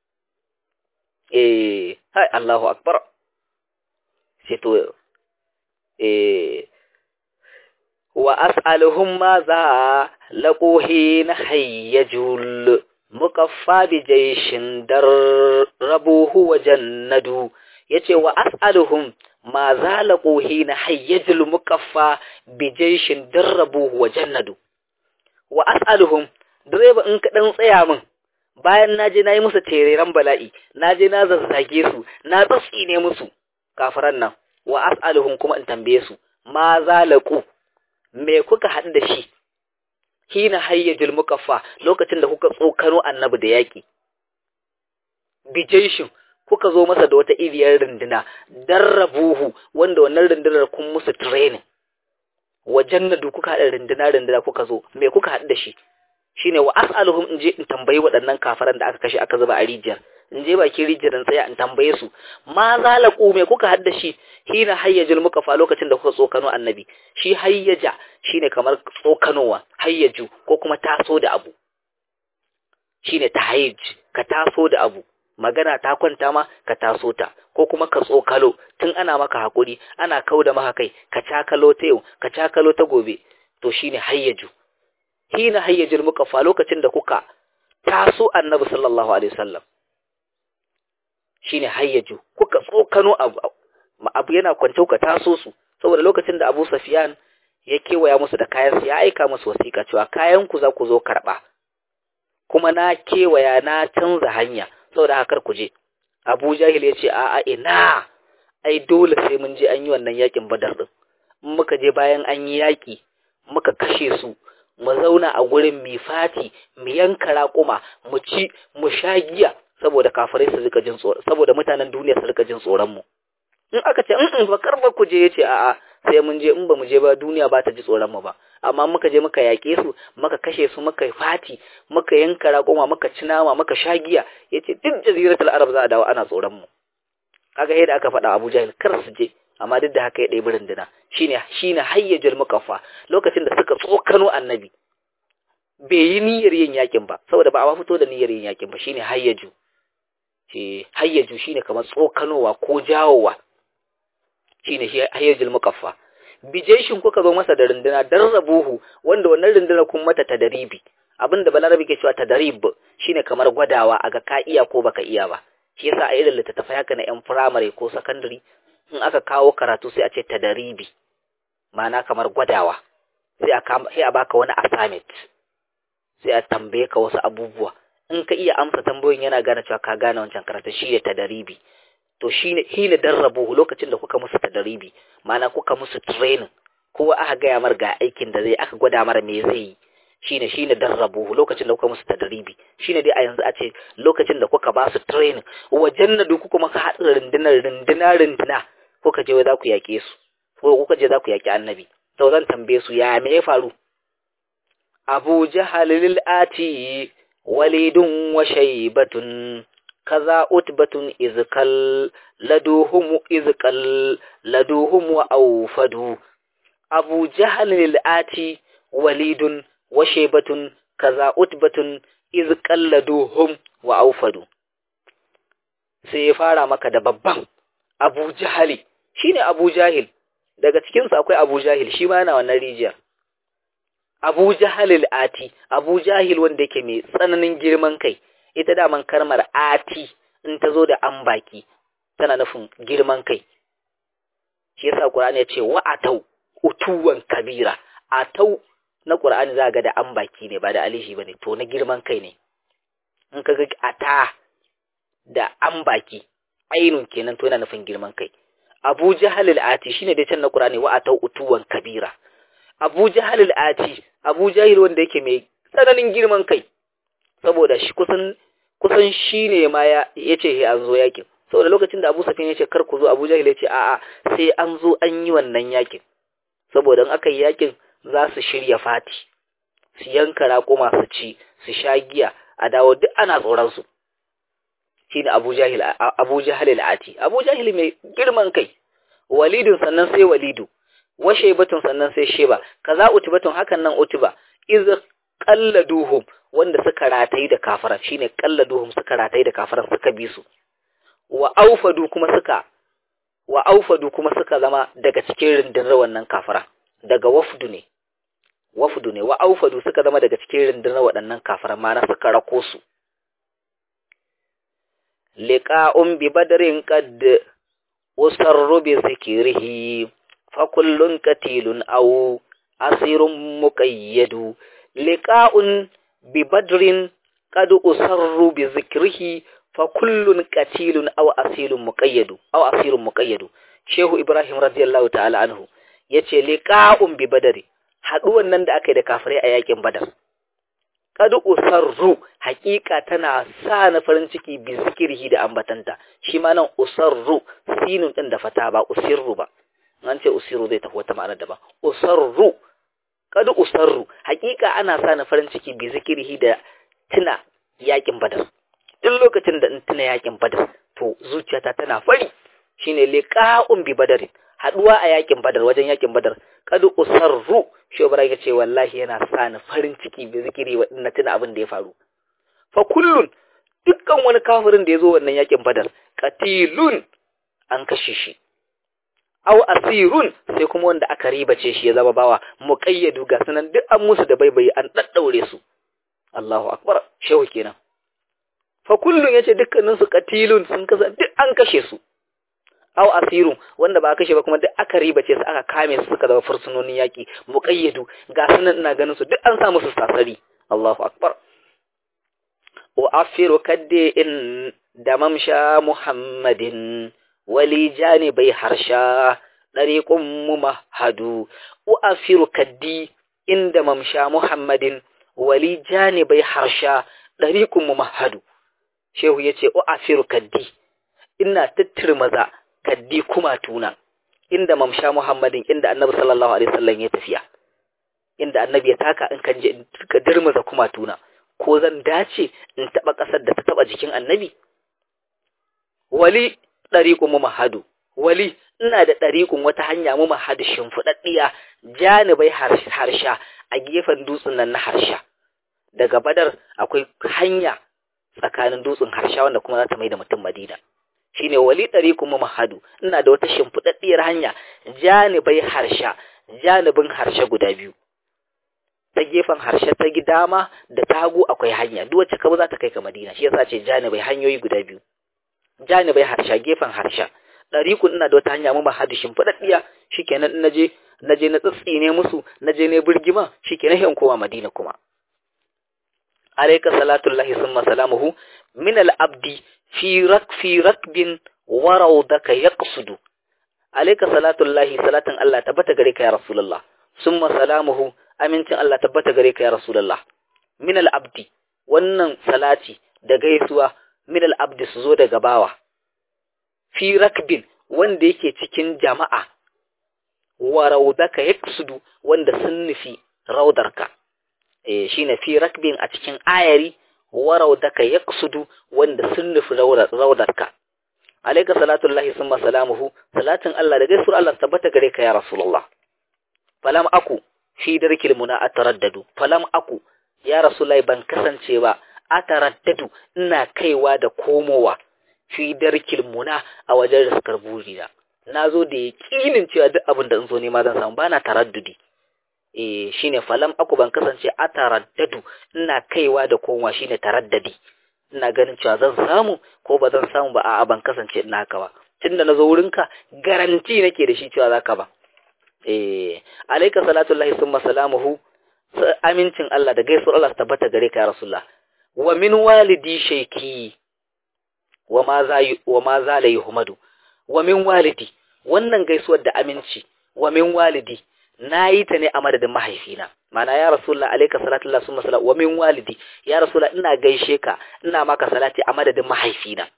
eh hai Allahu akbar sai to eh wa as'aluhum ma za laquhi na hayyajul muqaffa bi jayshin darrabuhu wa jannadu yace wa as'aluhum ma zalaqu hina hayyajul muqaffa bi jayshin darrabuhu wa jannadu wa as'aluhum direba in ka dan tsaya min bayan naje nayi musu tereren bala'i naje na zazzage su na tsine musu kafiran nan wa as'aluhum kuma in tambaye su ma zalaqu me kuka haɗu da shi hina hayyajul mukaffa lokacin da kuka tsokano annabi da yaki bijaishin kuka zo masa da wata iriyar runduna darrabuhu wanda wannan rundunar kun musu training wajen da kuka haɗa runduna runduna kuka zo me kuka haɗu da shi shine wa as'aluhum in je in tambayi waɗannan kafaran da aka kashe aka zuba a rijiyar in je bakin rijiyar in tsaya in tambaye su ma zalaku me kuka haɗu da shi hina hayyajul mukafa lokacin da kuka tsokano annabi shi hayyaja shine kamar tsokanowa hayyaju ko kuma taso da abu shine tahayyuj ka taso da abu magana ta kwanta ma ka taso ta ko kuma ka tsokalo tun ana maka hakuri ana kauda maka kai ka cakalo ta yau ka cakalo ta gobe to shine hayyaju hina hayyajul mukafa lokacin da kuka taso annabi sallallahu alaihi wasallam shine hayyaju kuka tsokano abu abu yana kwance ka taso su saboda lokacin da Abu Sufyan ya kewaya musu da kayan ya aika musu wasiƙa cewa kayan ku za ku zo karba kuma na kewaya na canza hanya saboda haka ku je Abu Jahil ya ce a'a ina ai dole sai mun je an yi wannan yakin Badar din in muka je bayan an yi yaki muka kashe su mu zauna a gurin mi fati mu yanka raƙuma mu ci mu sha giya saboda kafirai su rika jin tsoro saboda mutanen duniya su rika jin tsoron mu in aka ce in ba karba ku je yace a'a sai mun je in ba mu je ba duniya ba ta ji tsoron mu ba amma muka je muka yake su muka kashe su muka fati muka yanka raƙuma muka ci nama muka sha giya yace duk jaziratul arab za a dawo ana tsoron mu kaga yadda aka faɗa Abu Jahil kar su je amma duk da haka ya ɗebi runduna shine shine hayyajul mukaffa lokacin da suka tsokano annabi bai yi niyyar yin yakin ba saboda ba a fito da niyyar yin yakin ba shine hayyaju ce hayyaju shine kamar tsokanowa ko jawowa shine shi hayyajul mukaffa bijeshin kuka zo masa da runduna darrabuhu wanda wannan runduna kun mata tadaribi abinda balarabi ke cewa tadarib shine kamar gwadawa aga ka iya ko baka iya ba shi yasa a irin littattafai haka na yan firamare ko sakandare in aka kawo karatu sai a ce tadaribi ma'ana kamar gwadawa sai a sai a baka wani assignment sai a tambaye ka wasu abubuwa in ka iya amsa tambayoyin yana gane cewa ka gane wancan karatu shi ne tadaribi to shine hina darrabu lokacin da kuka musu tadaribi ma'ana kuka musu training kowa aka gaya mar ga aikin da zai aka gwada mara me zai yi shine shine darrabu lokacin da kuka musu tadaribi shine dai a yanzu a ce lokacin da kuka ba su training wajen na duk kuma ka haɗa rundunar runduna runduna kuka je za ku yaƙe su ko kuka je za ku yaƙi annabi to zan tambaye su ya me ya faru abu jahal lil ati walidun wa shaybatun kaza utbatun izkal laduhum izkal laduhum wa awfadu abu jahal lil ati walidun wa shaybatun kaza utbatun izkal laduhum wa awfadu sai ya fara maka da babban abu jahali shine abu jahil daga cikinsu akwai abu jahil shi ma yana wannan rijiyar abu jahil ati abu jahil wanda yake mai tsananin girman kai ita daman karmar ati in ta zo da an baki tana nufin girman kai shi yasa qur'ani ya ce wa atau utuwan kabira atau na qur'ani za ga da an baki ne ba da alihi bane to na girman kai ne in ka ga ata da an baki ainun kenan to yana nufin girman kai Abu Jahal al-Ati shine dai can na Qur'ani wa atau utuwan kabira Abu Jahal al-Ati Abu Jahil wanda yake mai tsananin girman kai saboda shi kusan kusan shine ma ya yace he an zo yakin saboda lokacin da Abu Sufyan yace kar ku zo Abu Jahil yace a'a sai an zo an yi wannan yakin saboda in aka yi yakin za su shirya fati su yanka raƙuma su ci su sha giya a dawo duk ana tsoron su shine Abu Jahil Abu Jahil al-Ati Abu Jahil mai girman kai Walidun sannan sai Walidu wa Shaybatun sannan sai Sheba kaza Utbatun hakan nan Utba iz qalladuhum wanda suka ratayi da kafara shine qalladuhum suka ratayi da kafara suka bi su wa aufadu kuma suka wa aufadu kuma suka zama daga cikin rundunar wannan kafara daga wafdu ne wafdu ne wa aufadu suka zama daga cikin rundunar waɗannan kafara ma suka rako su liqa'un bi badrin qad usarru bi zikrihi fa kullun qatilun aw asirun muqayyadu liqa'un bi badrin qad usarru bi zikrihi fa kullun qatilun aw asilun muqayyadu aw asirun muqayyadu shehu ibrahim radiyallahu ta'ala anhu yace liqa'un bi badri haduwan nan da aka yi da kafirai a yakin badar kadu usarru hakika tana sa na farin ciki bi zikirhi da ambatanta shi ma nan usarru sinun din da fata ba usirru ba an ce usirru zai tafi wata ma'ana daban usarru kadu usarru hakika ana sa na farin ciki bi zikirhi da tuna yakin badar duk lokacin da in tuna yakin badar to zuciyata tana fari shine liqa'un bi badarin haduwa a yakin badar wajen yakin badar kadu usarru shobara ya ce wallahi yana sa ni farin ciki bi zikiri na tuna abin da ya faru fa kullun dukkan wani kafirin da ya zo wannan yakin badar qatilun an kashe shi aw asirun sai kuma wanda aka ribace shi ya zama bawa muqayyadu ga sanan duk an musu da baibayi an daddaure su Allahu akbar shehu kenan fa kullun yace dukkanin su qatilun sun kasa duk an kashe su aw asirun wanda ba kashe ba kuma duk aka ribace su aka kame su suka zama fursunonin yaki muqayyadu ga sunan ina ganin su duk an sa musu sasari Allahu akbar wa afiru kadde in da mamsha muhammadin wali janibai harsha dariqum mumahadu wa afiru kaddi inda mamsha muhammadin wali janibai harsha dariqum mumahadu shehu yace wa afiru kaddi ina tattirmaza kaddi kuma tuna inda mamsha Muhammadin inda Annabi sallallahu alaihi wasallam ya tafiya inda Annabi ya taka in kan je in ka dirmaza kuma tuna ko zan dace in taba kasar da ta taba jikin Annabi wali dariqu mumahadu wali ina da dariqun wata hanya mumahadu shimfudaddiya janibai harsha a gefen dutsen nan na harsha daga badar akwai hanya tsakanin dutsen harsha wanda kuma za ta mai da mutum Madina shine wali dariqum mahadu ina da wata shimfidaddiyar hanya janibai harsha janibin harshe guda biyu ta gefen harshe ta dama da ta hagu akwai hanya duk wacce ka za ta kai ka Madina shi yasa ce janibai hanyoyi guda biyu janibai harsha gefen harsha dariqun ina da wata hanya mu mahadu shimfidaddiya shikenan in naje naje na tsitsine musu naje ne birgima shikenan hin kowa Madina kuma alayka salatullahi summa salamuhu min al-abdi fi rak fi rakbin wa rawdaka yaqsudu alayka salatullahi salatan Allah tabbata gare ka ya rasulullah summa salamuhu amincin Allah tabbata gare ka ya rasulullah min al-abdi wannan salati da gaisuwa min al-abdi su zo daga bawa fi rakbin wanda yake cikin jama'a wa rawdaka yaqsudu wanda sun nufi raudarka eh shine fi rakbin a cikin ayari wa rawdaka yaqsudu wanda sun nufi raudarka alayka salatullahi summa salamuhu salatin Allah da gaisuwar Allah tabbata gare ka ya rasulullah falam aku fi darkil muna ataraddadu falam aku ya rasulullahi ban kasance ba ataraddadu ina kaiwa da komowa fi darkil muna a wajen riskar burina na zo da yaƙinin cewa duk abin da in zo nema zan samu bana taraddudi eh shine falam aku ban kasance a taraddadu ina kaiwa da komowa shine taraddadi ina ganin cewa zan samu ko ba zan samu ba a'a ban kasance ina haka ba tunda na zo wurinka garanti nake da shi cewa zaka ba eh alayka salatullahi summa salamuhu amincin Allah da gaisuwar Allah tabbata gare ka ya rasulullah wa min walidi shayki wa ma za wa ma za la yuhmadu wa min walidi wannan gaisuwar da aminci wa min walidi nayi ta ne a madadin mahaifina mana ya rasulullah alayka salatullahi summa salam wa min walidi ya rasulullah ina gaishe ka ina maka salati a madadin mahaifina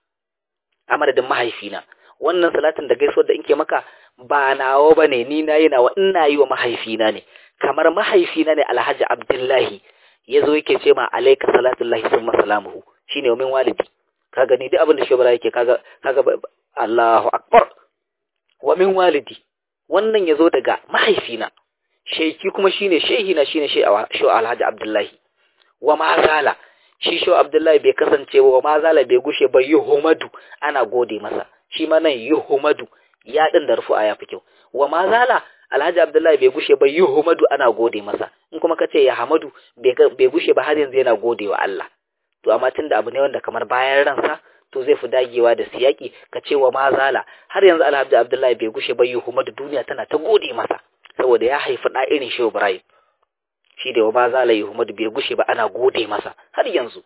a madadin mahaifina wannan salatin da gaisuwar da inke maka ba nawa bane ni nayi nawa ina yi wa mahaifina ne kamar mahaifina ne Alhaji Abdullahi yazo yake ce ma alayka salatullahi summa salamuhu shine min walidi kaga ni duk abin da shobara yake kaga kaga Allahu akbar wa min walidi wannan yazo daga mahaifina sheki kuma shine shehina shine sho Alhaji Abdullahi wa ma zala shi sho Abdullahi bai kasance wa ma zala bai gushe ba yuhumadu ana gode masa shi ma nan yuhumadu ya din da rufu'a ya fi kyau wa ma zala Alhaji Abdullahi bai gushe ba yuhumadu ana gode masa in kuma kace ya hamadu bai gushe ba har yanzu yana gode wa Allah to amma tunda abu ne wanda kamar bayan ransa to zai fi dagewa da siyaki ka ce wa ma zala har yanzu Alhaji Abdullahi bai gushe ba yuhumadu duniya tana ta gode masa saboda ya haifi da irin Shehu Ibrahim shi da wa ma zala yuhumadu bai gushe ba ana gode masa har yanzu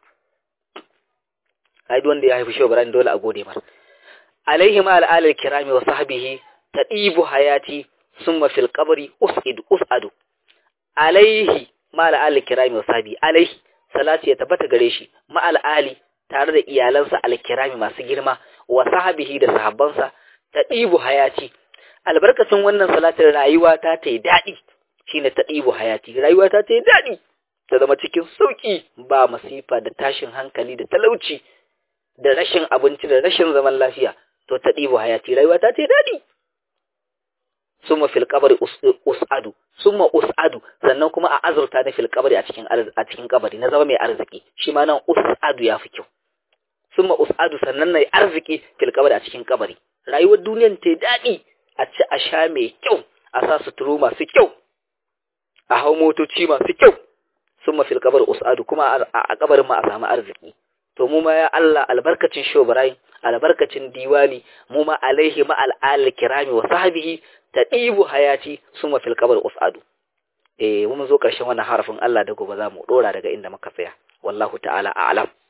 ai wanda ya haifi Shehu Ibrahim dole a gode masa alaihi ma al'alil kirami wa sahbihi tadibu hayati summa fil qabri us'id us'adu alaihi ma al'alil kirami wa sahbihi alaihi salati ya tabbata gare shi ma al'ali tare da iyalansa alkirami masu girma wa sahbihi da sahabbansa tadibu hayati albarkacin wannan salatin rayuwa ta ta yi daɗi shine tadibu hayati rayuwa ta ta yi daɗi ta zama cikin sauki ba masifa da tashin hankali da talauci da rashin abinci da rashin zaman lafiya to ta ɗibo hayati rayuwa ta ce daɗi summa fil qabri us'adu summa us'adu sannan kuma a azurta ni fil qabri a cikin a cikin kabari na zama mai arziki shi ma nan us'adu ya fi kyau summa us'adu sannan nayi arziki fil qabri a cikin kabari rayuwar duniyar ta daɗi a ci a sha mai kyau a sa suturu masu kyau a hau motoci masu kyau summa fil qabri us'adu kuma a kabarin ma a samu arziki to mu ma ya Allah albarkacin shobarai albarkacin diwani mu ma alaihi ma al'al kirami wa sahbihi tadibu hayati summa fil qabr usadu eh mun zo karshen wannan harafin Allah da gobe za mu dora daga inda muka tsaya wallahu ta'ala a'lam